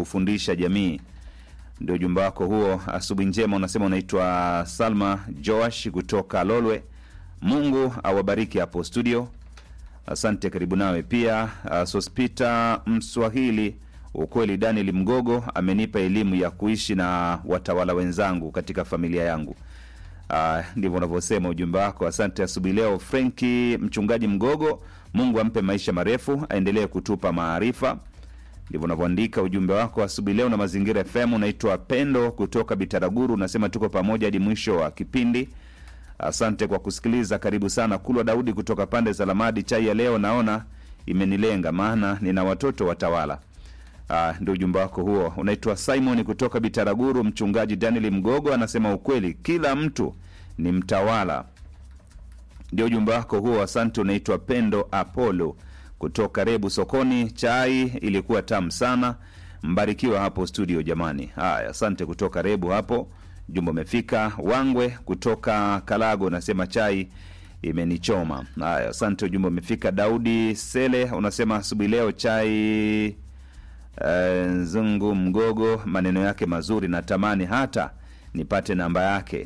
kufundisha jamii. Ndio ujumbe wako huo. Asubuhi njema, unasema unaitwa Salma Joash kutoka Lolwe. Mungu awabariki hapo studio. Asante, karibu nawe pia. Uh, Sospita Mswahili, ukweli Daniel Mgogo amenipa elimu ya kuishi na watawala wenzangu katika familia yangu. Uh, ndivyo unavyosema ujumbe wako. Asante asubuhi leo. Frenki mchungaji Mgogo, Mungu ampe maisha marefu, aendelee kutupa maarifa. Ndivyo unavyoandika ujumbe wako asubuhi leo. Na Mazingira FM, unaitwa Pendo kutoka Bitaraguru, unasema tuko pamoja hadi mwisho wa kipindi. Asante kwa kusikiliza, karibu sana. Kulwa Daudi kutoka pande za Lamadi, chai ya leo naona imenilenga, maana nina watoto watawala. Ah, ndio ujumbe wako huo. Unaitwa Simon kutoka Bitaraguru. Mchungaji Daniel Mgogo anasema ukweli, kila mtu ni mtawala. Ndio ujumbe wako huo. Asante. Unaitwa Pendo Apollo kutoka Rebu sokoni. Chai ilikuwa tamu sana, mbarikiwa hapo studio jamani. Haya, asante kutoka Rebu hapo. Jumbe umefika. Wangwe kutoka Kalago unasema chai imenichoma. Haya, asante, ujumbe umefika. Daudi Sele unasema asubuhi leo chai Eh, Nzungu Mgogo, maneno yake mazuri, natamani hata nipate namba yake.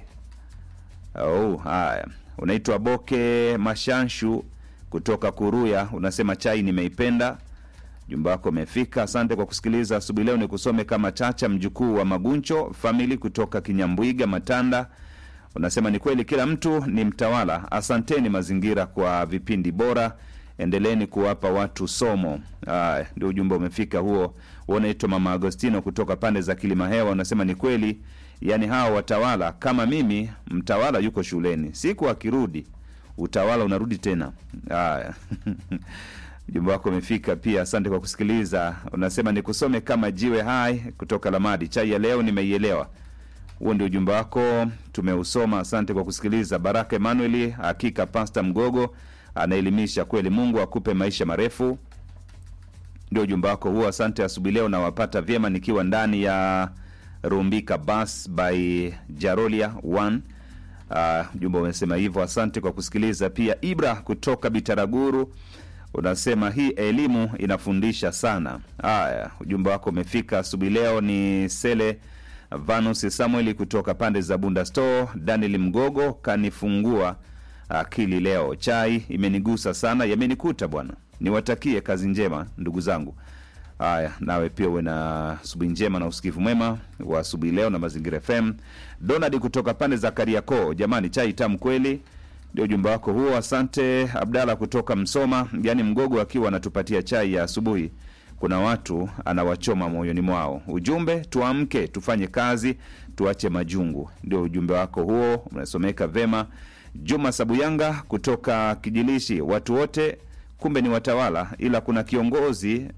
Oh, haya. Unaitwa Boke Mashanshu kutoka Kuruya, unasema chai nimeipenda. Jumba wako umefika. Asante kwa kusikiliza asubuhi leo. Ni kusome kama Chacha, mjukuu wa Maguncho famili kutoka Kinyambwiga Matanda, unasema ni kweli, kila mtu ni mtawala. Asanteni Mazingira kwa vipindi bora endeleeni kuwapa watu somo. Aya, ndio ujumbe umefika huo. Unaitwa Mama Agostino kutoka pande za Kilima Hewa, unasema ni kweli, yaani hawa watawala kama mimi, mtawala yuko shuleni, siku akirudi utawala unarudi tena. Aya. ujumbe wako umefika pia, asante kwa kusikiliza. Unasema ni kusome kama jiwe hai kutoka Lamadi, chai ya leo nimeielewa. Huo ndio ujumbe wako, tumeusoma. Asante kwa kusikiliza. Baraka Emanueli, hakika Pasta Mgogo anaelimisha kweli. Mungu akupe maisha marefu. Ndio ujumbe wako huo. Asante asubuhi leo, nawapata vyema nikiwa ndani ya Rumbika Bus by Jarolia 1. Uh, ujumbe umesema hivyo. Asante kwa kusikiliza pia. Ibra kutoka Bitaraguru unasema hii elimu inafundisha sana. Haya, ujumbe wako umefika asubuhi leo. Ni Sele Vanus Samueli kutoka pande za Bunda Store. Daniel Mgogo kanifungua akili leo, chai imenigusa sana, yamenikuta bwana. Niwatakie kazi njema ndugu zangu. Haya, nawe pia uwe na asubuhi njema na usikivu mwema wa asubuhi leo na Mazingira FM. Donald kutoka pande za Kariakoo, jamani, chai tamu kweli. Ndio ujumbe wako huo, asante. Abdala kutoka Msoma, yaani Mgogo akiwa anatupatia chai ya asubuhi, kuna watu anawachoma moyoni mwao. Ujumbe, tuamke tufanye kazi, tuache majungu. Ndio ujumbe wako huo, unasomeka vema. Juma Sabuyanga kutoka Kijilishi, watu wote kumbe ni watawala, ila kuna kiongozi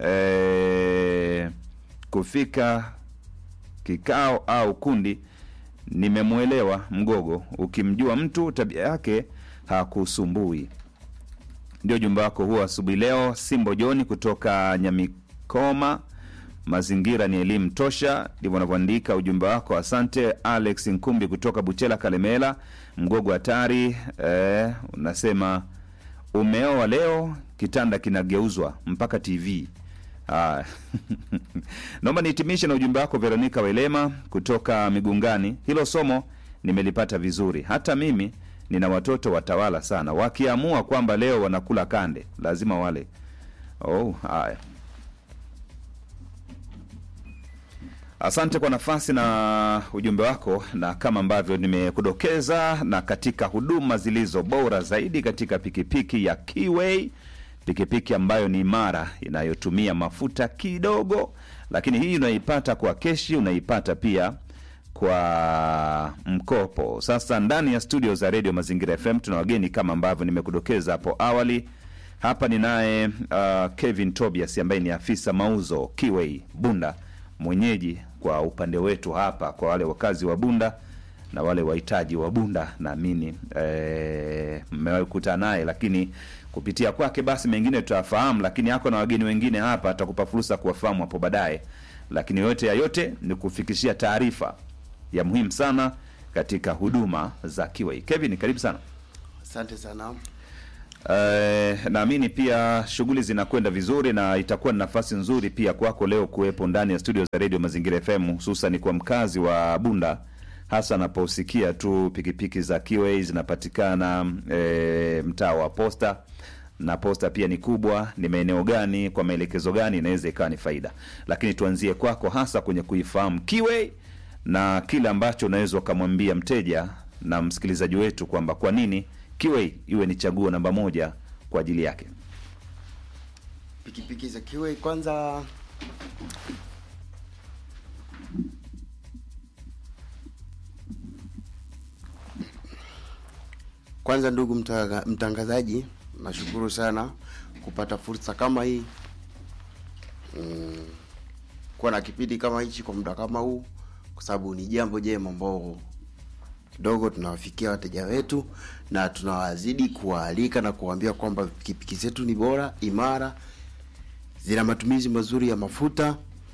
eh, kufika kikao au kundi. Nimemwelewa Mgogo, ukimjua mtu tabia yake hakusumbui. Ndio ujumbe wako huo asubuhi leo. Simbo Joni kutoka Nyamikoma, mazingira ni elimu tosha, ndivyo unavyoandika ujumbe wako. Asante. Alex Nkumbi kutoka Buchela Kalemela, Mgogo hatari. Eh, unasema umeoa leo, kitanda kinageuzwa mpaka TV. Ah. Naomba nihitimishe na ujumbe wako Veronica Welema kutoka Migungani. Hilo somo nimelipata vizuri. Hata mimi nina watoto watawala sana, wakiamua kwamba leo wanakula kande lazima wale. Oh, haya. Asante kwa nafasi na ujumbe wako, na kama ambavyo nimekudokeza, na katika huduma zilizo bora zaidi katika pikipiki ya Kiway, pikipiki ambayo ni imara inayotumia mafuta kidogo, lakini hii unaipata kwa keshi, unaipata pia kwa mkopo. Sasa ndani ya studio za redio Mazingira FM tuna wageni kama ambavyo nimekudokeza hapo awali. Hapa ninaye uh, Kevin Tobias ambaye ni afisa mauzo Kiway Bunda, mwenyeji kwa upande wetu hapa, kwa wale wakazi wa Bunda na wale wahitaji wa Bunda, naamini mmewahi kukutana naye, lakini kupitia kwake basi mengine tutafahamu, lakini ako na wageni wengine hapa, atakupa fursa kuwafahamu hapo baadaye. Lakini yote ya yote ni kufikishia taarifa ya muhimu sana katika huduma za Kiway. Kevin, karibu sana. Asante sana. Eh, naamini pia shughuli zinakwenda vizuri na itakuwa ni nafasi nzuri pia kwako leo kuwepo ndani ya studio za Radio Mazingira FM hususan kwa mkazi wa Bunda hasa anaposikia tu pikipiki za QA zinapatikana eh, mtaa wa Posta na Posta pia ni kubwa, ni maeneo gani, kwa maelekezo gani, inaweza ikawa ni faida. Lakini tuanzie kwako hasa kwenye kuifahamu QA na kile ambacho unaweza ukamwambia mteja na msikilizaji wetu kwamba kwa nini QA iwe ni chaguo namba moja kwa ajili yake. pikipiki za kiwe kwanza kwanza ndugu mtaga- mtangazaji nashukuru sana kupata fursa kama hii mm, kuwa na kipindi kama hichi kwa muda kama huu kwa sababu ni jambo jema ambao kidogo tunawafikia wateja wetu na tunawazidi kuwaalika na kuwaambia kwamba pikipiki zetu ni bora imara zina matumizi mazuri ya mafuta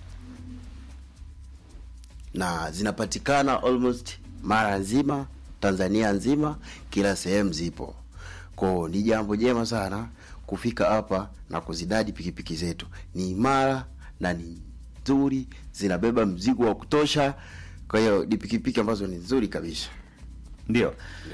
na zinapatikana almost mara nzima Tanzania nzima, kila sehemu zipo. Kwa ni jambo jema sana kufika hapa na kuzidadi pikipiki zetu. Ni imara na ni nzuri, zinabeba mzigo wa kutosha. Kwa hiyo ni pikipiki ambazo ni nzuri kabisa. Ndio.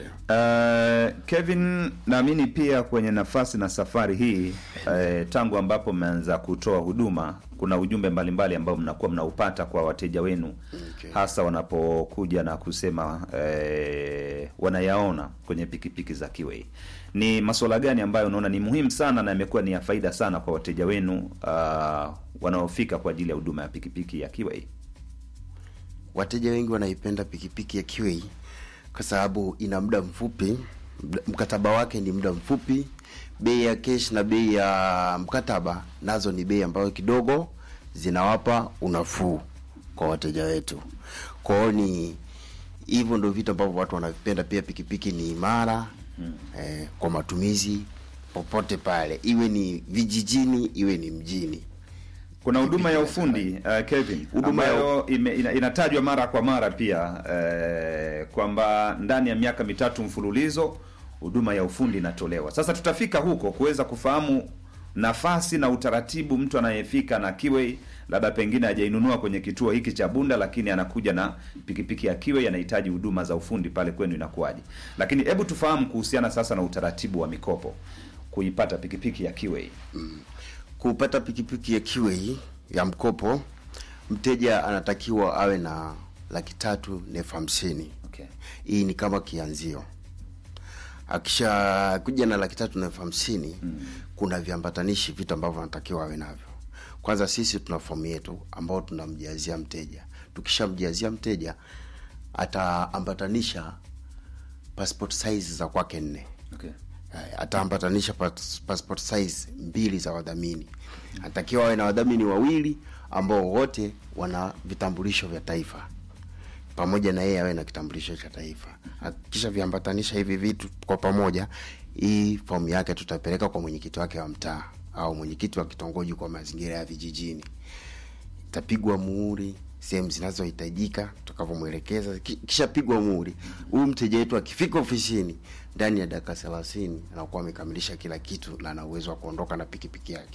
Uh, Kevin, naamini pia kwenye nafasi na safari hii uh, tangu ambapo mmeanza kutoa huduma, kuna ujumbe mbalimbali ambao mnakuwa mnaupata kwa wateja wenu Okay. hasa wanapokuja na kusema eh, wanayaona kwenye pikipiki za Kiwei. Ni masuala gani ambayo unaona ni muhimu sana na yamekuwa ni ya faida sana kwa wateja wenu uh, wanaofika kwa ajili ya huduma ya pikipiki ya Kiwei? Wateja wengi wanaipenda pikipiki ya QA kwa sababu ina muda mfupi, mda- mkataba wake ni muda mfupi. Bei ya cash na bei ya mkataba nazo ni bei ambayo kidogo zinawapa unafuu kwa wateja wetu. Kwa hiyo ni hivyo ndio vitu ambavyo watu wanavipenda. Pia pikipiki ni imara eh, kwa matumizi popote pale, iwe ni vijijini, iwe ni mjini. Kuna huduma ya ufundi uh, Kevin, Huduma ya ambayo ime, ina, inatajwa mara kwa mara pia eh, kwamba ndani ya miaka mitatu mfululizo huduma ya ufundi inatolewa. Sasa tutafika huko kuweza kufahamu nafasi na utaratibu mtu anayefika na Kiwei, labda pengine hajainunua kwenye kituo hiki cha Bunda, lakini anakuja na pikipiki ya Kiwei, anahitaji huduma za ufundi pale kwenu, inakuwaje? Lakini hebu tufahamu kuhusiana sasa na utaratibu wa mikopo kuipata pikipiki ya Kiwei. kupata pikipiki ya QA ya mkopo, mteja anatakiwa awe na laki tatu na elfu hamsini. Okay. Hii ni kama kianzio. Akisha kuja na laki tatu na elfu hamsini kuna viambatanishi, vitu ambavyo anatakiwa awe navyo. Kwanza sisi tuna fomu yetu ambao tunamjazia mteja. Tukishamjazia mteja, ataambatanisha passport size za kwake nne Okay. Haya, ataambatanisha pas- passport size mbili za wadhamini. Anatakiwa awe na wadhamini wawili ambao wote wana vitambulisho vya taifa, pamoja na yeye awe na kitambulisho cha taifa. Akisha viambatanisha hivi vitu kwa pamoja, hii fomu yake tutapeleka kwa mwenyekiti wake wa mtaa au mwenyekiti wa kitongoji kwa mazingira ya vijijini itapigwa muhuri sehemu zinazohitajika tutakavyomwelekeza. Ki- Kishapigwa muhuri, huyu mteja wetu akifika ofisini ndani ya dakika thelathini anakuwa amekamilisha kila kitu na ana uwezo wa kuondoka na pikipiki yake.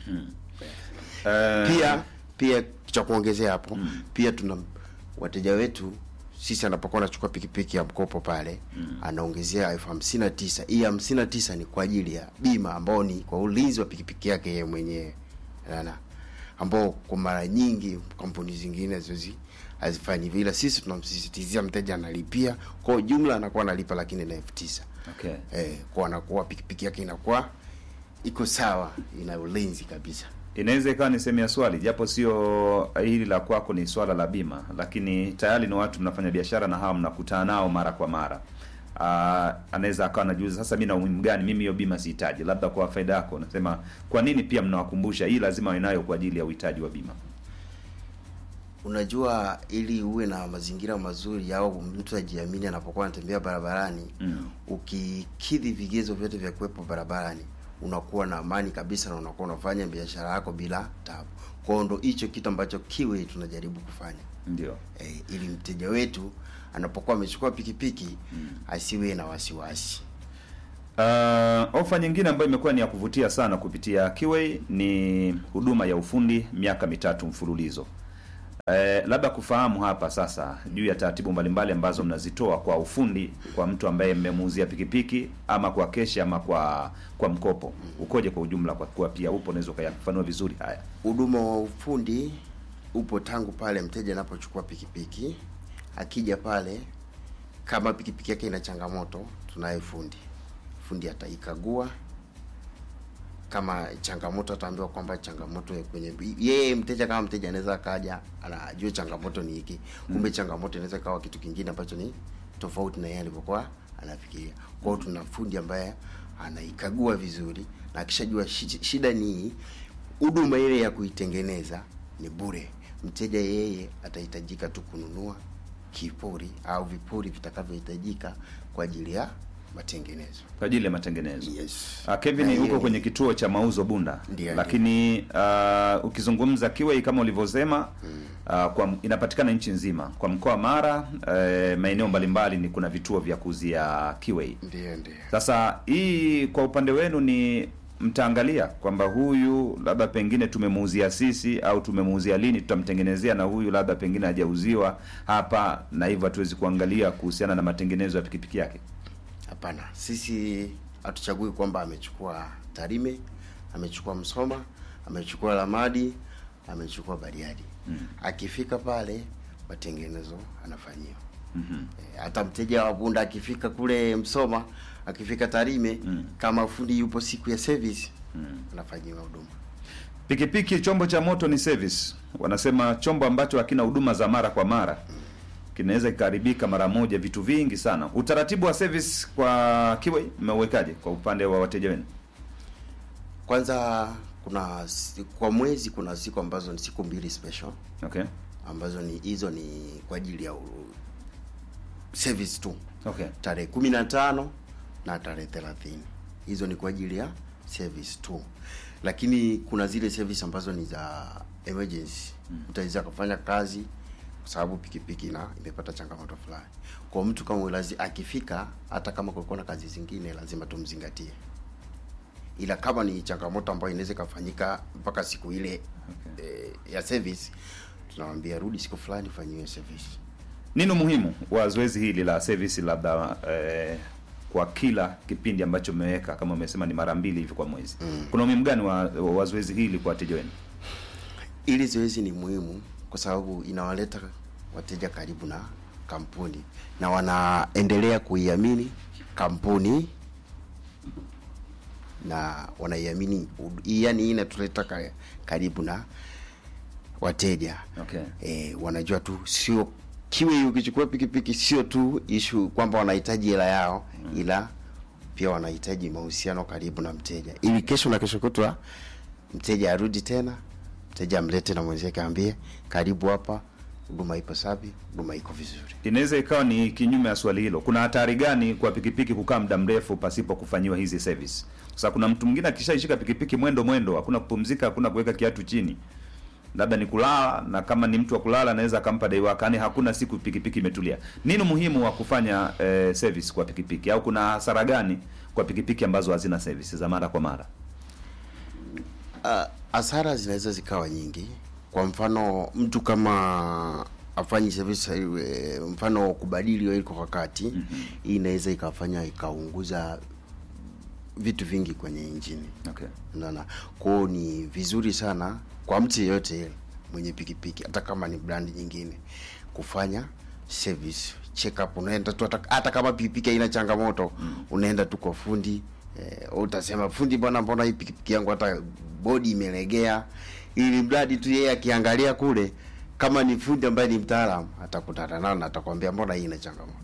Eh, Pia pia cha kuongezea hapo, pia tuna wateja wetu sisi anapokuwa anachukua pikipiki ya mkopo pale anaongezea elfu hamsini na tisa. Hii hamsini na tisa ni kwa ajili ya bima ambao ni kwa ulinzi wa pikipiki yake yeye mwenyewe Unaona? ambao kwa mara nyingi kampuni zingine haziwezi hazifanyi vile. Sisi tunamsisitizia mteja analipia kwa jumla, anakuwa analipa lakini na elfu tisa Okay. eh, kwa anakuwa pikipiki yake inakuwa iko sawa, ina ulinzi kabisa. Inaweza ikawa ni sehemu ya swali, japo sio hili la kwako, ni swala la bima, lakini tayari ni watu mnafanya biashara na hawa mnakutana nao mara kwa mara. Uh, anaweza akawa anajiuliza sasa, mimi na umuhimu gani? Mimi hiyo bima sihitaji. Labda kwa faida yako, nasema kwa nini pia mnawakumbusha hii lazima wawe nayo kwa ajili ya uhitaji wa bima? Unajua, ili uwe na mazingira mazuri au mtu ajiamini anapokuwa anatembea barabarani Mm. ukikidhi vigezo vyote vya kuwepo barabarani, unakuwa na amani kabisa na unakuwa unafanya biashara yako bila tabu. Kwa hiyo ndo hicho kitu ambacho kiwe tunajaribu kufanya Ndio. e, ili mteja wetu anapokuwa amechukua pikipiki asiwe na wasiwasi. Uh, ofa nyingine ambayo imekuwa ni ya kuvutia sana kupitia Kiway ni huduma ya ufundi miaka mitatu mfululizo. Eh, labda kufahamu hapa sasa juu ya taratibu mbalimbali ambazo mnazitoa kwa ufundi kwa mtu ambaye mmemuuzia pikipiki ama kwa keshi ama kwa kwa mkopo ukoje kwa ujumla, kwa kuwa pia upo unaweza ukayafanua vizuri haya. Huduma wa ufundi upo tangu pale mteja anapochukua pikipiki, akija pale, kama pikipiki yake ina changamoto, tunaye fundi. Fundi ataikagua, kama changamoto ataambiwa kwamba changamoto ya kwenye yeye mteja, kama mteja anaweza akaja anajua changamoto ni hiki, kumbe changamoto inaweza kawa kitu kingine ambacho ni tofauti na yeye alivyokuwa anafikiria. Kwa hiyo tuna fundi ambaye anaikagua vizuri, na akishajua shi- shida ni hii, huduma ile ya kuitengeneza ni bure. Mteja yeye atahitajika tu kununua kipuri au vipuri vitakavyohitajika kwa ajili ya matengenezo. Kwa ajili ya matengenezo. Yes. Uh, Kevin Na huko hiyo kwenye ni- kituo cha mauzo Bunda, Ndiyo, lakini uh, ukizungumza Kiway kama ulivyosema uh, kwa inapatikana nchi nzima kwa mkoa wa Mara uh, maeneo mbalimbali ni kuna vituo vya kuuzia Kiway. Ndiyo, ndiyo. Sasa hii kwa upande wenu ni mtaangalia kwamba huyu labda pengine tumemuuzia sisi au tumemuuzia lini, tutamtengenezea na huyu labda pengine hajauziwa hapa, na hivyo hatuwezi kuangalia kuhusiana na matengenezo ya pikipiki yake. Hapana, sisi hatuchagui kwamba amechukua Tarime, amechukua Msoma, amechukua Lamadi, amechukua Bariadi. Akifika pale matengenezo anafanyiwa. Eh, hata mteja wa Bunda akifika kule Msoma, akifika Tarime, kama fundi yupo siku ya service, anafanyiwa huduma. Pikipiki chombo cha moto ni service. Wanasema chombo ambacho hakina huduma za mara kwa mara kinaweza kikaharibika mara moja, vitu vingi sana. Utaratibu wa service kwa Kiway mmeuwekaje kwa upande wa wateja wenu? Kwanza kuna si- kwa mwezi kuna siku ambazo ni siku mbili special Okay. ambazo ni hizo ni kwa ajili ya u- service tu. Okay. tarehe kumi na tano na tarehe thelathini hizo ni kwa ajili ya service tu lakini kuna zile service ambazo ni za emergency utaweza kufanya kazi kwa sababu pikipiki na imepata changamoto fulani kwa mtu kama lazi akifika hata kama kulikuwa na kazi zingine lazima tumzingatie ila kama ni changamoto ambayo inaweza ikafanyika mpaka siku ile Okay. eh, ya service tunawambia rudi siku fulani fanyiwe service Nini umuhimu wa zoezi hili la service labda eh, kwa kila kipindi ambacho mmeweka kama umesema ni mara mbili hivi kwa mwezi. Kuna umuhimu gani wa, wa zoezi hili kwa wateja wenu? Ili zoezi ni muhimu kwa sababu inawaleta wateja karibu na kampuni na wanaendelea kuiamini kampuni na wanaiamini, yaani hii inatuleta ka- karibu na wateja Okay. e, wanajua tu sio kiwe ukichukua pikipiki sio tu ishu kwamba wanahitaji hela yao ila pia wanahitaji mahusiano karibu na mteja ili kesho na kesho kutwa mteja arudi tena mteja amlete na mwenzake aambie karibu hapa huduma ipo safi huduma iko vizuri Inaweza ikawa ni kinyume ya swali hilo. Kuna hatari gani kwa pikipiki kukaa muda mrefu pasipo kufanyiwa hizi service? Sasa kuna mtu mwingine akishaishika pikipiki mwendo mwendo, hakuna kupumzika, hakuna kuweka kiatu chini, labda ni kulala, na kama ni mtu wa kulala anaweza akampa dai wake, yani hakuna siku pikipiki imetulia. Nini umuhimu wa kufanya eh, service kwa pikipiki, au kuna hasara gani kwa pikipiki ambazo hazina service za mara kwa mara? Ah, hasara zinaweza zikawa nyingi kwa mfano mtu kama afanyi service eh, mfano kubadili oil kwa wakati hii inaweza ikafanya ikaunguza vitu vingi kwenye injini Okay. unaona kwao ni vizuri sana kwa mtu yeyote ile mwenye pikipiki hata kama ni brand nyingine kufanya service check up unaenda tu hata, hata kama pikipiki haina changamoto unaenda tu kwa fundi eh, utasema fundi bwana mbona hii pikipiki yangu hata bodi imelegea ili mradi tu yeye akiangalia kule kama ni fundi ambaye ni mtaalamu atakutana nao na atakwambia mbona hii ina changamoto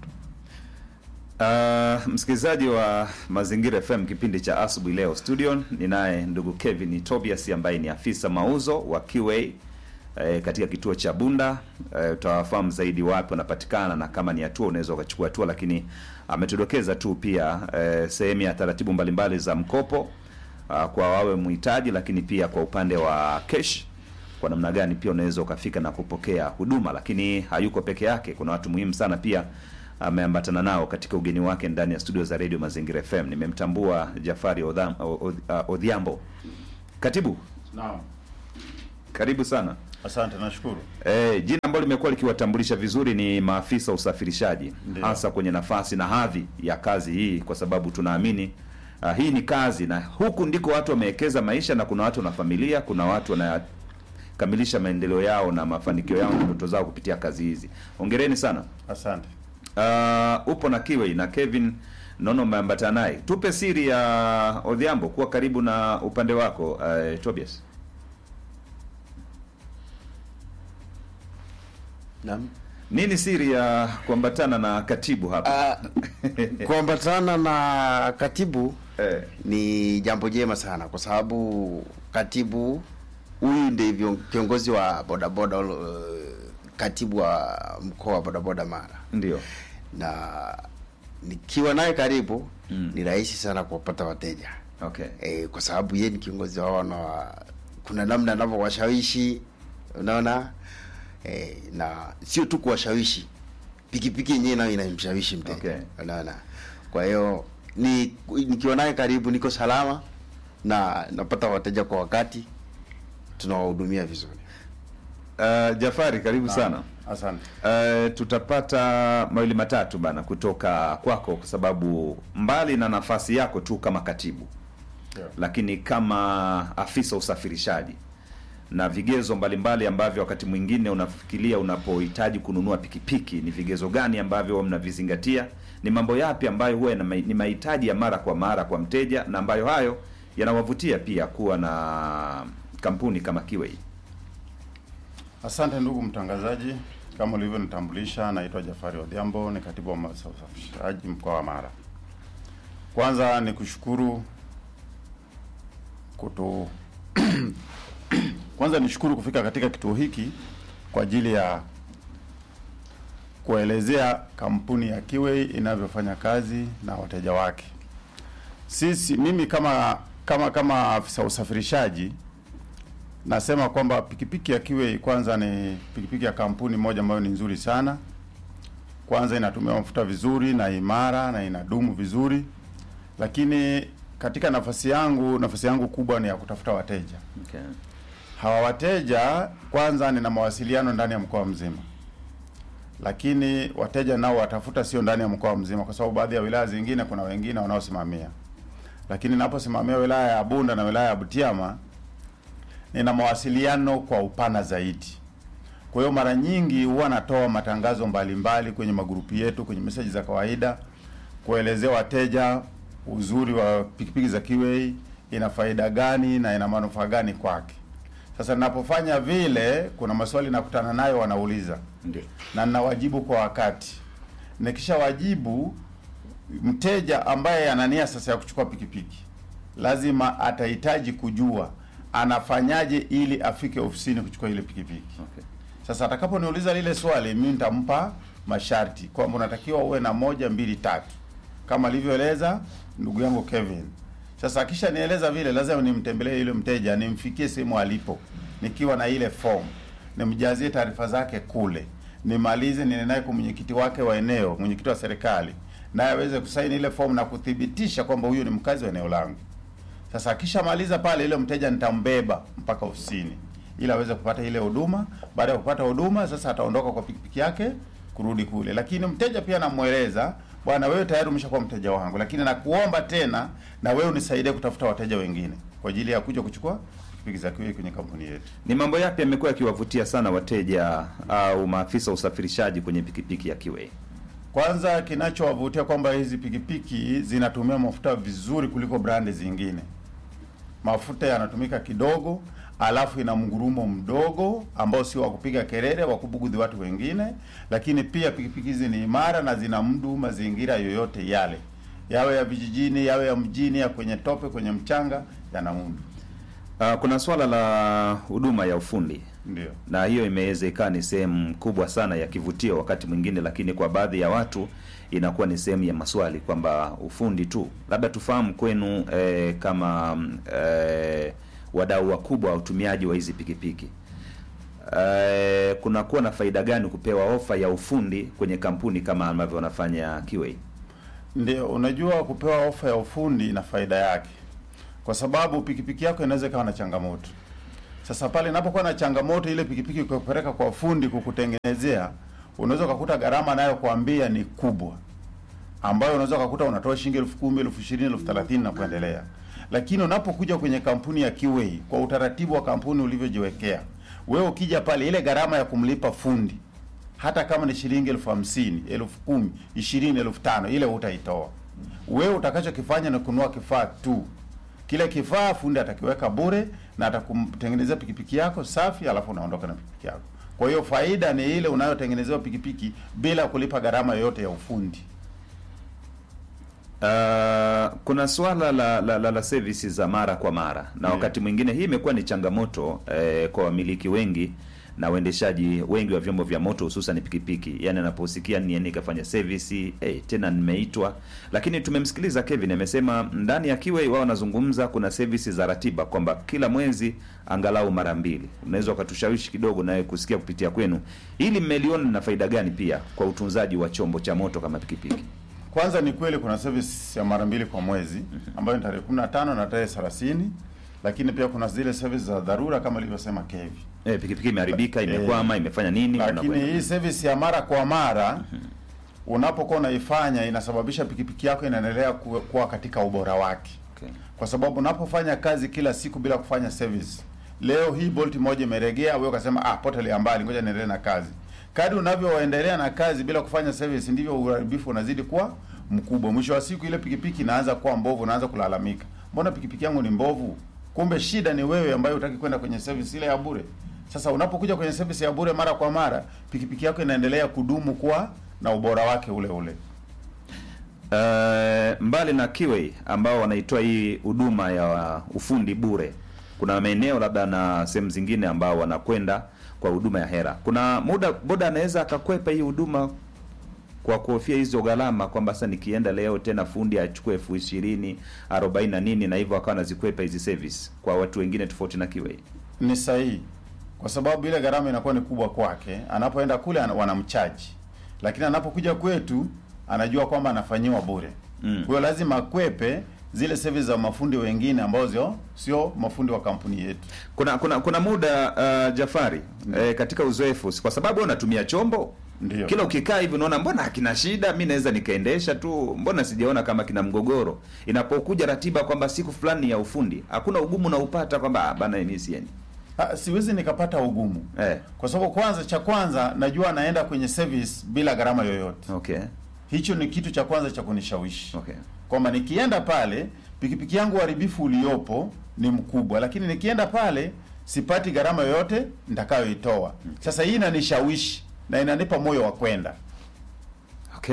Uh, msikilizaji wa Mazingira FM kipindi cha asubuhi leo studio ninaye ndugu Kevin Tobias ambaye ni afisa mauzo wa QA eh, katika kituo cha Bunda. Eh, utawafahamu zaidi wapi wanapatikana na kama ni hatua unaweza ukachukua hatua, lakini ametudokeza tu pia eh, sehemu ya taratibu mbalimbali za mkopo uh, kwa wawe mhitaji, lakini pia kwa upande wa cash kwa namna gani pia unaweza ukafika na kupokea huduma, lakini hayuko peke yake. Kuna watu muhimu sana pia ameambatana nao katika ugeni wake ndani ya studio za Radio Mazingira FM. Nimemtambua Jafari Odham- O- O- Odhiambo. Katibu, Naam. karibu sana. Asante, nashukuru. E, jina ambalo limekuwa likiwatambulisha vizuri ni maafisa usafirishaji, Ndiyo. hasa kwenye nafasi na hadhi ya kazi hii, kwa sababu tunaamini uh, hii ni kazi, na huku ndiko watu wamewekeza maisha, na kuna watu na familia, kuna watu wanakamilisha maendeleo yao na mafanikio yao na ndoto zao kupitia kazi hizi. Hongereni sana. Asante. Uh, upo na Kiwei na Kevin naona umeambatana naye. Tupe siri ya Odhiambo kuwa karibu na upande wako uh, Tobias. Naam. Nini siri ya kuambatana na katibu hapa? Ah, kuambatana na katibu Eh, ni jambo jema sana kwa sababu katibu huyu ndivyo kiongozi wa bodaboda uh, katibu wa mkoa wa bodaboda Mara, ndio. na nikiwa naye karibu Mm. ni rahisi sana kuwapata wateja Okay. e, kwa sababu yeye ni kiongozi wao na kuna namna anavyowashawishi unaona e, na sio tu kuwashawishi pikipiki yenyewe nayo inamshawishi mteja Okay. unaona kwa hiyo ni nikiwa naye karibu niko salama na napata wateja kwa wakati tunawahudumia vizuri Uh, Jafari karibu sana. Asante. Uh, tutapata mawili matatu bana kutoka kwako kwa sababu mbali na nafasi yako tu kama katibu Ndio. lakini kama afisa usafirishaji na vigezo mbalimbali ambavyo wakati mwingine unafikiria unapohitaji kununua pikipiki, ni vigezo gani ambavyo huwa mnavizingatia? Ni mambo yapi ambayo huwa yana mai- ni mahitaji ya mara kwa mara kwa mteja, na ambayo hayo yanawavutia pia kuwa na kampuni kama Kiwei? Asante ndugu mtangazaji, kama ulivyonitambulisha, naitwa Jafari Odhiambo, ni katibu wa masuala ya usafirishaji mkoa wa Mara. Kwanza ni kushukuru kutu kwanza nishukuru kufika katika kituo hiki kwa ajili ya kuelezea kampuni ya Kiwei inavyofanya kazi na wateja wake. Sisi mimi kama kama kama afisa usafirishaji nasema kwamba pikipiki ya Kiwei kwanza ni pikipiki ya kampuni moja ambayo ni nzuri sana. Kwanza inatumia mafuta vizuri na imara na inadumu vizuri, lakini katika nafasi yangu nafasi yangu kubwa ni ya kutafuta wateja. Okay. Hawa wateja kwanza, nina mawasiliano ndani ya mkoa mzima, lakini wateja nao watafuta sio ndani ya mkoa mzima, kwa sababu baadhi ya wilaya zingine kuna wengine wanaosimamia, lakini naposimamia wilaya ya Bunda na wilaya ya Butiama nina mawasiliano kwa upana zaidi. Kwa hiyo mara nyingi huwa natoa matangazo mbalimbali kwenye magrupu yetu, kwenye meseji za kawaida, kuelezea wateja uzuri wa pikipiki za Kiwei, ina faida gani na ina manufaa gani kwake. Sasa ninapofanya vile, kuna maswali nakutana nayo, wanauliza Ndio. na ninawajibu kwa wakati. Nikishawajibu, mteja ambaye ana nia sasa ya kuchukua pikipiki lazima atahitaji kujua anafanyaje ili afike ofisini kuchukua ile pikipiki. Okay. Sasa atakaponiuliza lile swali, mimi nitampa masharti kwamba unatakiwa uwe na moja, mbili, tatu kama alivyoeleza ndugu yangu Kevin. Sasa akisha nieleza vile, lazima nimtembelee yule mteja, nimfikie sehemu alipo nikiwa na ile form, nimjazie taarifa zake kule, nimalize, niende naye kwa mwenyekiti wake wa eneo, mwenyekiti wa serikali, naye aweze kusaini ile form na kuthibitisha kwamba huyu ni mkazi wa eneo langu. Sasa akishamaliza pale, ile mteja nitambeba mpaka ofisini ili aweze kupata ile huduma. Baada ya kupata huduma, sasa ataondoka kwa pikipiki yake kurudi kule, lakini mteja pia namweleza, bwana, wewe tayari umeshakuwa mteja wangu, lakini nakuomba tena na wewe unisaidie kutafuta wateja wengine kwa ajili ya kuja kuchukua pikipiki za Kiwei kwenye kampuni yetu. Ni mambo yapi yamekuwa yakiwavutia sana wateja au maafisa usafirishaji kwenye pikipiki ya Kiwei? Kwanza kinachowavutia kwamba hizi pikipiki zinatumia mafuta vizuri kuliko brandi zingine. Mafuta yanatumika kidogo, alafu ina mgurumo mdogo ambao sio wa kupiga kelele, wa kubugudhi watu wengine, lakini pia pikipiki hizi ni imara na zina mdu mazingira yoyote yale, yawe ya vijijini, yawe ya mjini, ya kwenye tope, kwenye mchanga, yana mundu. Uh, kuna swala la huduma ya ufundi Ndio. na hiyo imeweza ikawa ni sehemu kubwa sana ya kivutio wakati mwingine, lakini kwa baadhi ya watu inakuwa ni sehemu ya maswali kwamba ufundi tu. Labda tufahamu kwenu eh, kama mm, eh, wadau wakubwa wa utumiaji wa hizi pikipiki, eh, kunakuwa na faida gani kupewa ofa ya ufundi kwenye kampuni kama ambavyo wanafanya Kiway? Ndio, unajua kupewa ofa ya ufundi ina faida yake, kwa sababu pikipiki yako inaweza ikawa na changamoto. Sasa pale inapokuwa na changamoto, ile pikipiki ukipeleka kwa fundi kukutengenezea, unaweza ukakuta gharama nayo kuambia ni kubwa, ambayo unaweza ukakuta unatoa shilingi elfu kumi elfu ishirini elfu thelathini na kuendelea. Lakini unapokuja kwenye kampuni ya Kiway, kwa utaratibu wa kampuni ulivyojiwekea, wewe ukija pale, ile gharama ya kumlipa fundi hata kama ni shilingi elfu hamsini elfu kumi ishirini elfu tano ile utaitoa wewe. Utakachokifanya ni kununua kifaa tu. Kile kifaa fundi atakiweka bure na atakumtengenezea pikipiki yako safi, alafu unaondoka na pikipiki yako. Kwa hiyo faida ni ile unayotengenezewa pikipiki bila kulipa gharama yoyote ya ufundi. Uh, kuna swala la, la, la, la services za mara kwa mara na Ndiyo. wakati mwingine hii imekuwa ni changamoto eh, kwa wamiliki wengi na waendeshaji wengi wa vyombo vya moto hususan pikipiki, yani anaposikia niende nikafanya service eh, tena nimeitwa. Lakini tumemsikiliza Kevin amesema ndani ya Kiway wao wanazungumza, kuna services za ratiba kwamba kila mwezi angalau mara mbili. Unaweza ukatushawishi kidogo nawe kusikia kupitia kwenu, ili mmeliona na faida gani pia kwa utunzaji wa chombo cha moto kama pikipiki? Kwanza ni kweli kuna service ya mara mbili kwa mwezi ambayo ni tarehe 15 na tarehe 30, lakini pia kuna zile service za dharura kama ilivyosema Kevi. Eh, pikipiki imeharibika, imekwama, imefanya nini? Lakini unakwenda. hii service ya mara kwa mara unapokuwa unaifanya inasababisha pikipiki yako inaendelea ku- kuwa katika ubora wake, Okay. kwa sababu unapofanya kazi kila siku bila kufanya service, leo hii bolt moja imeregea, wewe ukasema ah, potelea mbali, ngoja niendelee na kazi. Kadri unavyoendelea na kazi bila kufanya service, ndivyo uharibifu unazidi kuwa mkubwa. Mwisho wa siku ile pikipiki inaanza kuwa mbovu, unaanza kulalamika, mbona pikipiki yangu ni mbovu? Kumbe shida ni wewe ambaye hutaki kwenda kwenye service ile ya bure. Sasa unapokuja kwenye service ya bure mara kwa mara, pikipiki yako inaendelea kudumu kuwa na ubora wake ule ule. Uh, mbali na Kiway ambao wanaitoa hii huduma ya ufundi bure, kuna maeneo labda na sehemu zingine ambao wanakwenda kwa huduma ya hera. Kuna muda boda anaweza akakwepa hii huduma kwa kuhofia hizo gharama, kwamba sasa nikienda leo tena fundi achukue elfu ishirini arobaini na nini, na hivyo akawa anazikwepa hizi service kwa watu wengine tofauti na Kiway. Ni sahihi, kwa sababu ile gharama inakuwa ni kubwa kwake. Anapoenda kule ana- wanamchaji, lakini anapokuja kwetu anajua kwamba anafanyiwa bure. Mm. Kwa hiyo lazima akwepe zile service za mafundi wengine ambao sio sio mafundi wa kampuni yetu. Kuna kuna kuna muda uh, Jafari eh, katika uzoefu, kwa sababu wewe unatumia chombo Ndio. kila ukikaa hivi unaona mbona hakina shida, mi naweza nikaendesha tu, mbona sijaona kama kina mgogoro. Inapokuja ratiba kwamba siku fulani ya ufundi, hakuna ugumu unaupata kwamba "Ah, bana mimi siendi. Ha, siwezi nikapata ugumu Eh, kwa sababu kwanza, cha kwanza najua anaenda kwenye service bila gharama yoyote. okay Hicho ni kitu cha kwanza cha kunishawishi okay kwamba nikienda pale pikipiki yangu uharibifu uliopo ni mkubwa, lakini nikienda pale sipati gharama yoyote nitakayoitoa. Sasa hii inanishawishi na inanipa moyo wa kwenda. okay.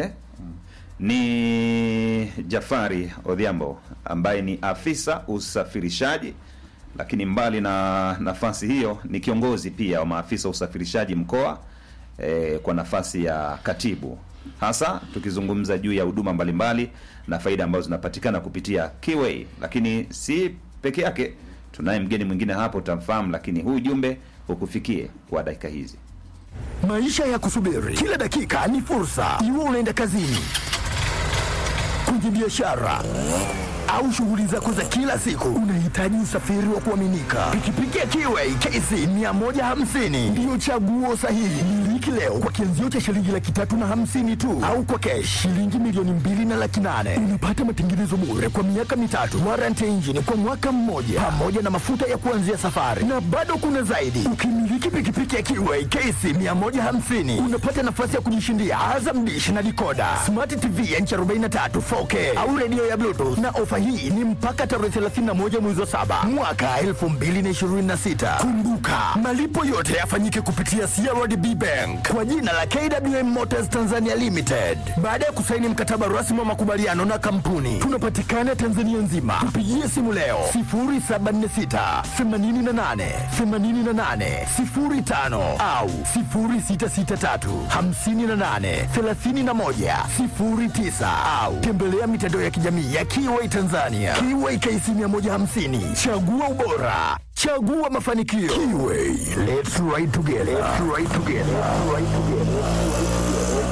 Ni Jafari Odhiambo ambaye ni afisa usafirishaji, lakini mbali na nafasi hiyo ni kiongozi pia wa maafisa usafirishaji mkoa eh, kwa nafasi ya katibu, hasa tukizungumza juu ya huduma mbalimbali na faida ambazo zinapatikana kupitia Kiway. Lakini si peke yake, tunaye mgeni mwingine hapo utamfahamu, lakini huu ujumbe ukufikie kwa dakika hizi. Maisha ya kusubiri kila dakika ni fursa. Iwe unaenda kazini, kwenye biashara au shughuli zako za kila siku, unahitaji usafiri wa kuaminika. Pikipiki ya Kiway KC 150 ndiyo chaguo sahihi. Miliki leo kwa kianzio cha shilingi laki tatu na hamsini tu, au kwa kesh shilingi milioni mbili na laki nane. Unapata matengenezo bure kwa miaka mitatu, warranty ya injini kwa mwaka mmoja, pamoja na mafuta ya kuanzia safari, na bado kuna zaidi. Ukimiliki pikipiki ya Kiway KC 150 unapata nafasi ya kujishindia Azam Dish na dikoda, smart TV ya inchi 43 4K au redio ya Bluetooth, na ofa hii ni mpaka tarehe 31 mwezi wa saba mwaka 2026. Kumbuka malipo yote yafanyike kupitia CRDB Bank kwa jina la KWM Motors Tanzania Limited. Baada ya kusaini mkataba rasmi wa makubaliano na kampuni, tunapatikana Tanzania nzima. Tupigie simu leo 0746 88 88 05 au 0663 58 31 09 au tembelea mitandao ya kijamii ya Kiway Tanzania. Kiway KC 150, chagua ubora, Chagua mafanikio. Kiway, let's ride together. Let's ride together. Let's ride together.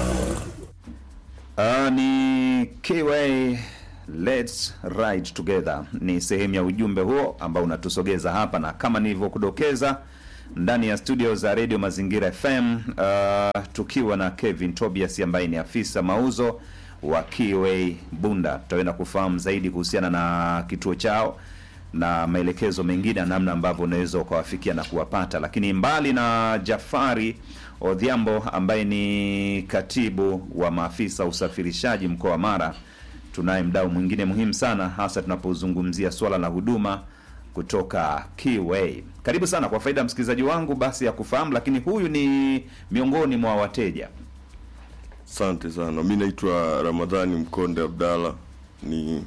Uh, ni KY Let's Ride Together ni sehemu ya ujumbe huo ambao unatusogeza hapa, na kama nilivyokudokeza ndani ya studio za Radio Mazingira FM uh, tukiwa na Kevin Tobias ambaye ni afisa mauzo wa Kiway Bunda. Tutaenda kufahamu zaidi kuhusiana na kituo chao na maelekezo mengine ya namna ambavyo unaweza ukawafikia na kuwapata. Lakini mbali na Jafari Odhiambo ambaye ni katibu wa maafisa usafirishaji mkoa wa Mara, tunaye mdau mwingine muhimu sana, hasa tunapozungumzia swala la huduma kutoka Kiway. Karibu sana kwa faida ya msikilizaji wangu basi ya kufahamu, lakini huyu ni miongoni mwa wateja. Asante sana. Mi naitwa Ramadhani Mkonde Abdalla, ni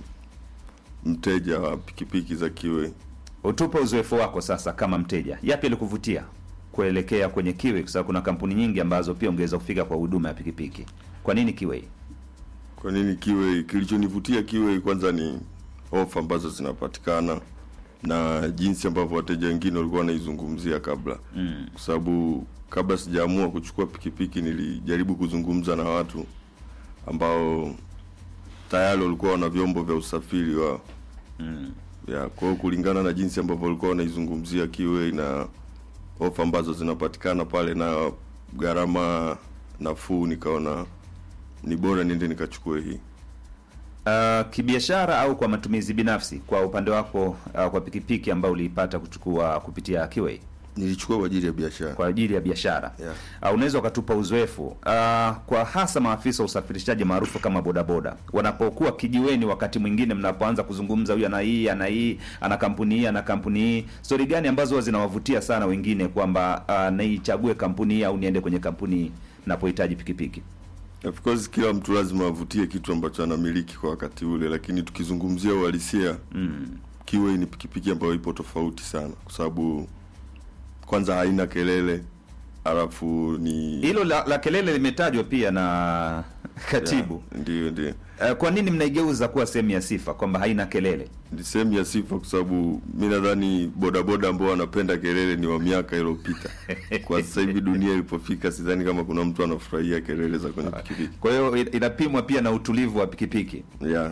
mteja wa pikipiki za Kiwe. Utupe uzoefu wako sasa kama mteja, yapi alikuvutia kuelekea kwenye Kiway? Kwa sababu kuna kampuni nyingi ambazo pia ungeweza kufika kwa huduma ya pikipiki. Kwa nini Kiway? Kwa nini Kiwe? Kilichonivutia Kiwe kwanza ni ofa ambazo zinapatikana na jinsi ambavyo wateja wengine walikuwa wanaizungumzia kabla mm. Kwa sababu kabla sijaamua kuchukua pikipiki nilijaribu kuzungumza na watu ambao tayari walikuwa wana vyombo vya usafiri wa mm. ya kwa hiyo kulingana na jinsi ambavyo walikuwa wanaizungumzia Kiwe na ofa ambazo zinapatikana pale na gharama nafuu, nikaona ni bora niende nikachukue hii. Uh, kibiashara au kwa matumizi binafsi, kwa upande wako uh, kwa pikipiki ambayo uliipata kuchukua kupitia Kiway Nilichukua kwa ajili ya biashara. kwa ajili ya biashara Yeah. uh, unaweza ukatupa uzoefu uh, kwa hasa maafisa wa usafirishaji maarufu kama bodaboda wanapokuwa kijiweni, wakati mwingine mnapoanza kuzungumza, huyu ana hii ana hii ana kampuni hii ana kampuni hii, stori gani ambazo huwa zinawavutia sana wengine kwamba uh, naichague kampuni hii au niende kwenye kampuni hii napohitaji pikipiki? Of course kila mtu lazima avutie kitu ambacho anamiliki kwa wakati ule, lakini tukizungumzia uhalisia mm. Kiwe ni pikipiki ambayo ipo tofauti sana, kwa sababu kwanza haina kelele, alafu ni Hilo la, la kelele limetajwa pia na katibu Yeah, ndio ndio Uh, kwa nini mnaigeuza kuwa sehemu ya sifa kwamba haina kelele? ni sehemu ya sifa, kwa sababu mi nadhani bodaboda ambao wanapenda kelele ni wa miaka iliyopita. Kwa sasa hivi dunia ilipofika, sidhani kama kuna mtu anafurahia kelele za kwenye pikipiki Kwa hiyo in- inapimwa pia na utulivu wa pikipiki. yeah.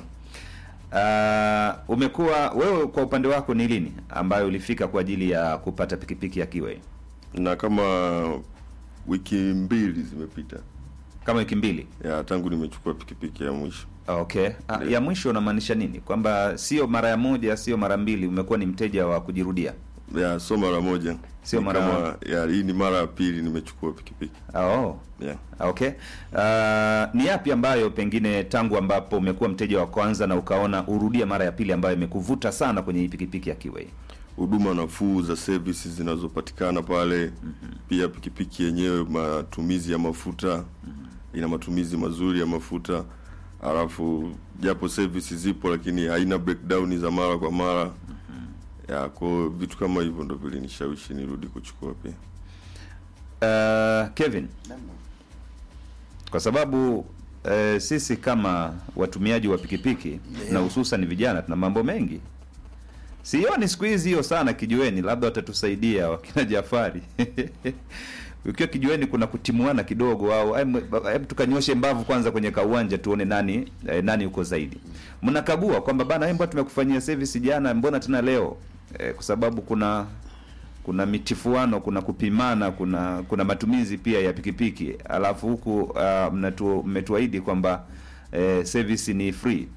Uh, umekuwa wewe kwa upande wako ni lini ambayo ulifika kwa ajili ya kupata pikipiki ya Kiway? na kama wiki mbili zimepita Kama wiki mbili. ya tangu nimechukua pikipiki ya mwisho. Okay. Ah, ya mwisho unamaanisha nini? Kwamba sio mara ya moja, sio mara mbili, umekuwa ni mteja wa kujirudia. ya so mara moja Sio Ni mara- kama ya hii ni mara ya pili nimechukua pikipiki Oh. yeah. Okay. Uh, ni yapi ambayo pengine tangu ambapo umekuwa mteja wa kwanza na ukaona urudie mara ya pili ambayo imekuvuta sana kwenye hii pikipiki ya Kiway? huduma nafuu za services zinazopatikana pale pia pikipiki yenyewe matumizi ya mafuta ina matumizi mazuri ya mafuta alafu japo services zipo lakini haina breakdown za mara kwa mara ya kwa hiyo vitu kama hivyo ndo vilinishawishi nirudi kuchukua pia Uh, Kevin, kwa sababu uh, sisi kama watumiaji wa pikipiki na hususan vijana tuna mambo mengi. Sioni siku hizi hiyo sana kijiweni, labda watatusaidia wakina Jafari. Ukiwa kijiweni kuna kutimuana kidogo, au hebu hebu tukanyoshe mbavu kwanza kwenye kauwanja tuone nani eh, nani yuko zaidi. Mnakagua kwamba bana, mbona tumekufanyia service jana, mbona tena leo? Eh, kwa sababu kuna kuna mitifuano, kuna kupimana, kuna kuna matumizi pia ya pikipiki, alafu huku uh, mnatu- mmetuahidi kwamba eh, service ni free.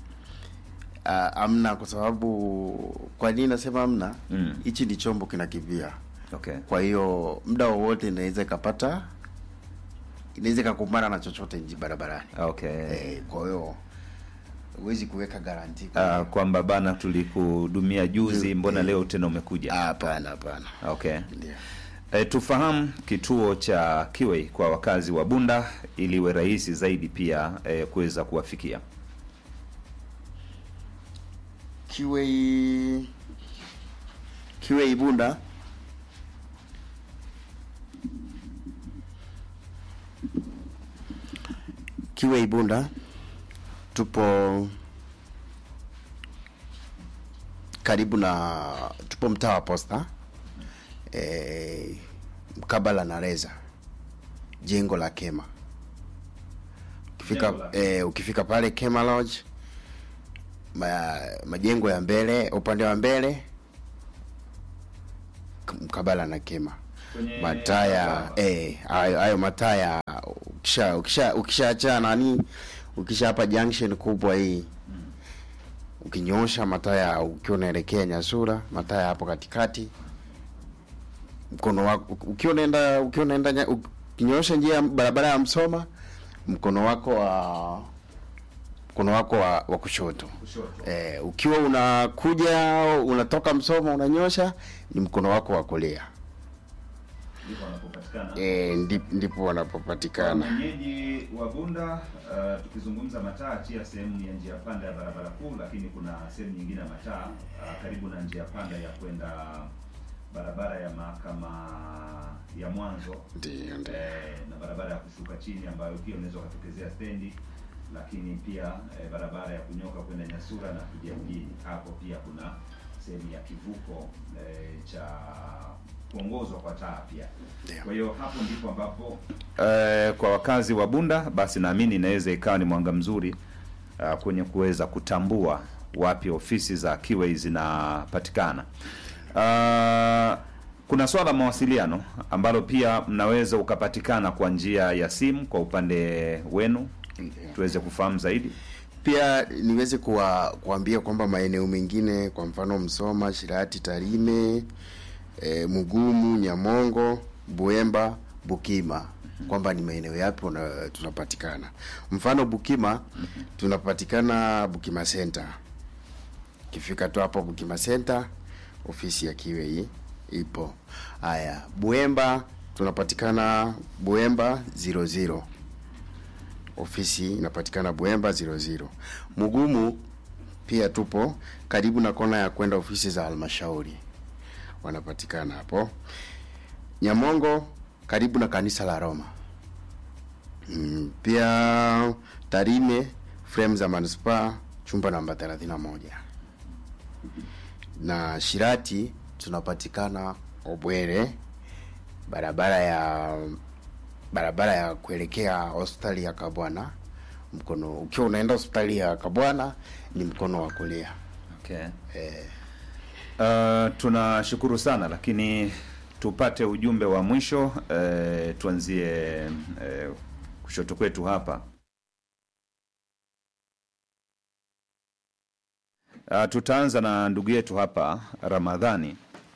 Uh, amna kwa sababu kwa nini nasema amna Mm. hichi ni chombo kinakimbia Okay. kwa hiyo muda wowote inaweza ikapata inaweza ikakumbana na chochote nji barabarani Okay. eh, kwa hiyo huwezi kuweka garanti Uh, kwamba bana tulikuhudumia juzi, Mm, mbona mm. leo tena umekuja? Ah, hapana hapana Okay. ndio E, tufahamu kituo cha Kiway kwa wakazi wa Bunda ili iwe rahisi zaidi pia e, kuweza kuwafikia. Kiwei Kiwei Bunda Kiwei Bunda tupo karibu na tupo mtaa wa Posta e, mkabala na Reza, jengo la Kema. Ukifika Jengo la- e, ukifika pale Kema Lodge ma, majengo ya mbele upande wa mbele k- mkabala na Kema Kwenye mataa ya barabara. eh, hayo hayo mataa ya ukisha ukisha ukishaacha nani ukisha hapa junction kubwa hii ukinyosha mataa ya ukiwa unaelekea Nyasura mataa ya hapo katikati mkono wako ukiwa unaenda ukiwa unaenda nya- ukinyosha njia ya barabara ya Msoma mkono wako wa mkono wako wa, wa kushoto Kushoto. eh, ukiwa unakuja unatoka Msoma unanyosha ni mkono wako wa kulia Ndipo wanapopatikana. eh, ndi- ndipo wanapopatikana Mwenyeji wa Bunda, uh, tukizungumza mataa chia sehemu ya njia panda ya barabara kuu, lakini kuna sehemu nyingine ya mataa uh, karibu na njia panda ya kwenda barabara ya mahakama ya mwanzo ndio ndio eh, na barabara ya kushuka chini ambayo pia unaweza ukatokezea stendi, lakini pia eh, barabara ya kunyoka kwenda Nyasura na kuja mjini. Hapo pia kuna sehemu ya kivuko eh, cha kuongozwa kwa taa pia. Ndio. Kwa hiyo hapo ndipo ambapo eh, kwa wakazi wa Bunda basi naamini inaweza ikawa ni mwanga mzuri uh, kwenye kuweza kutambua wapi ofisi za Kiwei zinapatikana. Uh, kuna swala la mawasiliano ambalo pia mnaweza ukapatikana kwa njia ya simu kwa upande wenu, tuweze kufahamu zaidi. pia niweze kuwa, kuambia kwamba maeneo mengine kwa mfano Msoma, Shirati, Tarime, e, Mugumu, Nyamongo, Buemba, Bukima kwamba ni maeneo yapi una- tunapatikana. Mfano Bukima tunapatikana Bukima Center. Kifika tu hapo Bukima Center, ofisi ya Kiwei ipo. Haya, Buemba tunapatikana Buemba 00 ofisi inapatikana Buemba 00. Mugumu pia tupo karibu na kona ya kwenda ofisi za halmashauri, wanapatikana hapo. Nyamongo karibu na kanisa la Roma. Mm, pia Tarime frame za manispaa chumba namba 31 na Shirati tunapatikana Obwere barabara ya barabara ya kuelekea hospitali ya Kabwana mkono ukiwa unaenda hospitali ya Kabwana ni mkono wa kulia. Okay. Uh, tunashukuru sana lakini tupate ujumbe wa mwisho uh, tuanzie uh, kushoto kwetu hapa. Uh, tutaanza na ndugu yetu hapa Ramadhani.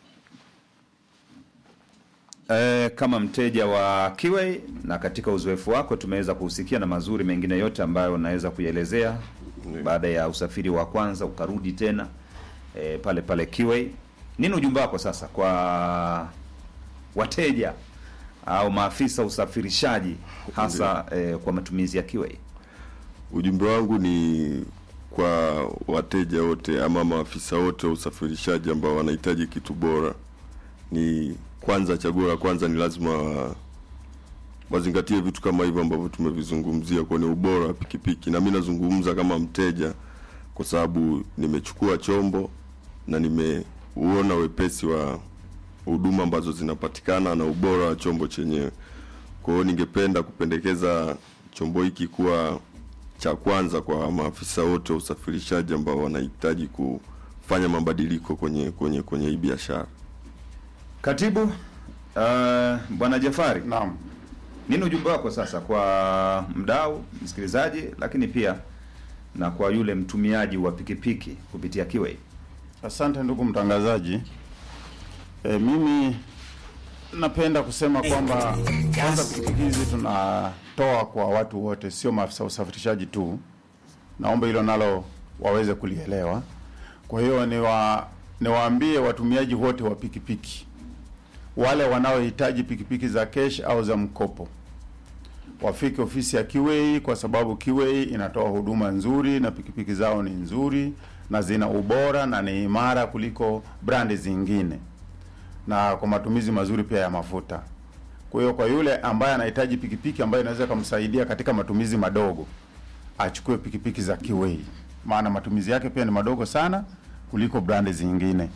E, kama mteja wa Kiwei na katika uzoefu wako tumeweza kuhusikia na mazuri mengine yote ambayo unaweza kuielezea baada ya usafiri wa kwanza ukarudi tena e, pale pale Kiwei. Nini ujumbe wako sasa kwa wateja au maafisa usafirishaji hasa e, kwa matumizi ya Kiwei? Ujumbe wangu ni kwa wateja wote ama maafisa wote wa usafirishaji ambao wanahitaji kitu bora, ni kwanza, chaguo la kwanza ni lazima wa- wazingatie vitu kama hivyo ambavyo tumevizungumzia kwenye ubora wa pikipiki, na mi nazungumza kama mteja kwa sababu nimechukua chombo na nimeuona wepesi wa huduma ambazo zinapatikana na ubora wa chombo chenyewe. Kwa hiyo ningependa kupendekeza chombo hiki kuwa cha kwanza kwa maafisa wote wa usafirishaji ambao wanahitaji kufanya mabadiliko kwenye kwenye kwenye hii biashara. Katibu uh, Bwana Jafari, Naam. nini ujumbe wako sasa kwa mdau msikilizaji, lakini pia na kwa yule mtumiaji wa pikipiki kupitia Kiwei? Asante ndugu mtangazaji. E, mimi napenda kusema kwamba kwanza pikipiki hizi tunatoa kwa watu wote, sio maafisa usafirishaji tu. Naomba hilo nalo waweze kulielewa. Kwa hiyo niwa niwaambie watumiaji wote wa pikipiki, wale wanaohitaji pikipiki za kesh au za mkopo wafike ofisi ya Kiwei kwa sababu Kiwei inatoa huduma nzuri na pikipiki zao ni nzuri na zina ubora na ni imara kuliko brandi zingine na kwa matumizi mazuri pia ya mafuta. Kwa hiyo kwa yule ambaye anahitaji pikipiki ambayo inaweza kumsaidia katika matumizi madogo, achukue pikipiki za Kiwei, maana matumizi yake pia ni madogo sana kuliko brandi zingine.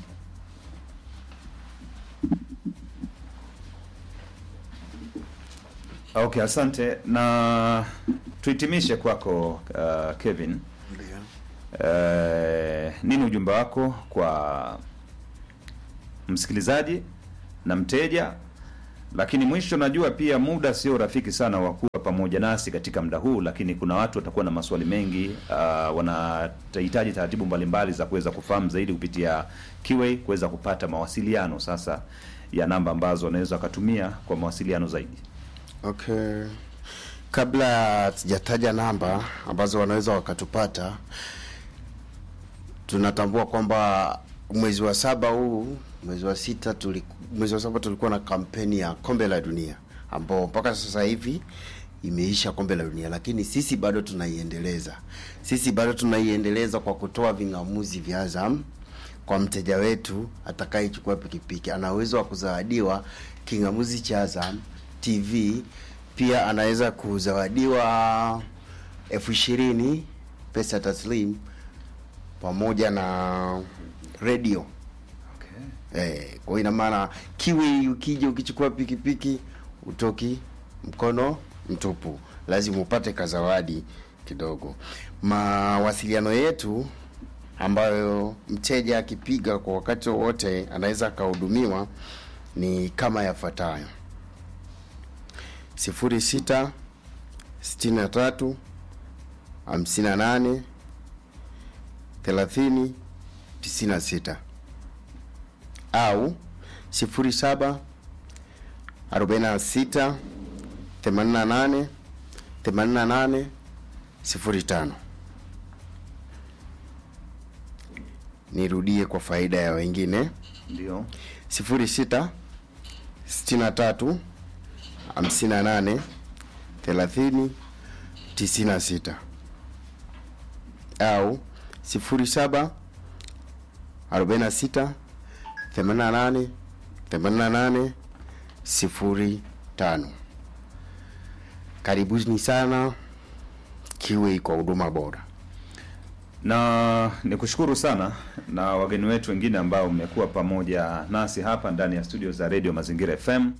Okay, asante na tuhitimishe kwako uh, Kevin. Uh, nini ujumbe wako kwa msikilizaji na mteja? Lakini mwisho, najua pia muda sio rafiki sana wa kuwa pamoja nasi katika muda huu, lakini kuna watu watakuwa na maswali mengi uh, wanahitaji taratibu mbalimbali za kuweza kufahamu zaidi kupitia Kiway, kuweza kupata mawasiliano sasa ya namba ambazo wanaweza wakatumia kwa mawasiliano zaidi. Okay, kabla sijataja namba ambazo wanaweza wakatupata, tunatambua kwamba mwezi wa saba huu, mwezi wa sita tuli, mwezi wa saba tulikuwa na kampeni ya kombe la dunia ambao mpaka sasa hivi imeisha kombe la dunia, lakini sisi bado tunaiendeleza. Sisi bado tunaiendeleza kwa kutoa ving'amuzi vya Azam kwa mteja wetu atakayechukua pikipiki, ana uwezo wa kuzawadiwa king'amuzi cha Azam TV. Pia anaweza kuzawadiwa elfu ishirini pesa taslim pamoja na redio Okay. Eh, kwa hiyo ina maana kiwi ukija ukichukua pikipiki utoki mkono mtupu, lazima upate kazawadi kidogo. Mawasiliano yetu ambayo mteja akipiga kwa wakati wowote anaweza akahudumiwa ni kama yafuatayo: sifuri sita sitini na tatu hamsini na nane thelathini tisini na sita au 07 46 88 88 05. Nirudie kwa faida ya wengine Ndio. 06 63 58 30 96 au 07 46 88 88 05. Karibuni sana Kiwei kwa huduma bora. na nikushukuru sana na wageni wetu wengine ambao mmekuwa pamoja nasi hapa ndani ya studio za redio Mazingira FM.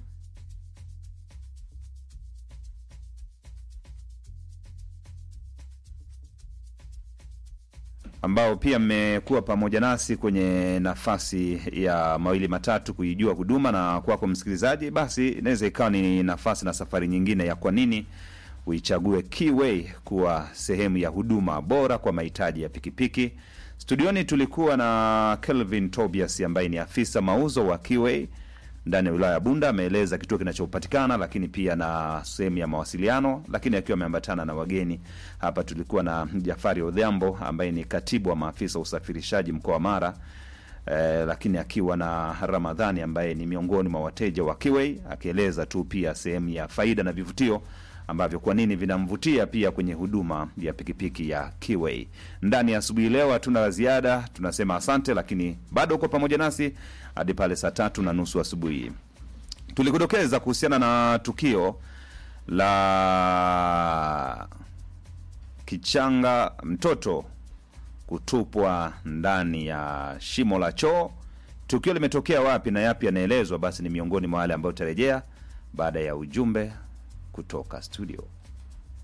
ambao pia mmekuwa pamoja nasi kwenye nafasi ya mawili matatu kuijua huduma, na kwako msikilizaji, basi inaweza ikawa ni nafasi na safari nyingine ya kwa nini uichague Keyway kuwa sehemu ya huduma bora kwa mahitaji ya pikipiki. Studioni tulikuwa na Kelvin Tobias ambaye ni afisa mauzo wa Keyway ndani ya wilaya ya Bunda. Ameeleza kituo kinachopatikana, lakini pia na sehemu ya mawasiliano, lakini akiwa ameambatana na wageni hapa. Tulikuwa na Jafari Odhiambo ambaye ni katibu wa maafisa wa usafirishaji mkoa wa Mara eh, lakini akiwa na Ramadhani ambaye ni miongoni mwa wateja wa Keyway akieleza tu pia sehemu ya faida na vivutio ambavyo kwa nini vinamvutia pia kwenye huduma ya pikipiki ya Keyway. Ndani ya asubuhi leo hatuna la ziada, tunasema asante, lakini bado uko pamoja nasi hadi pale saa tatu na nusu asubuhi. Tulikudokeza kuhusiana na tukio la kichanga mtoto kutupwa ndani ya shimo la choo. Tukio limetokea wapi na yapi yanaelezwa? Basi ni miongoni mwa wale ambao utarejea baada ya ujumbe kutoka studio.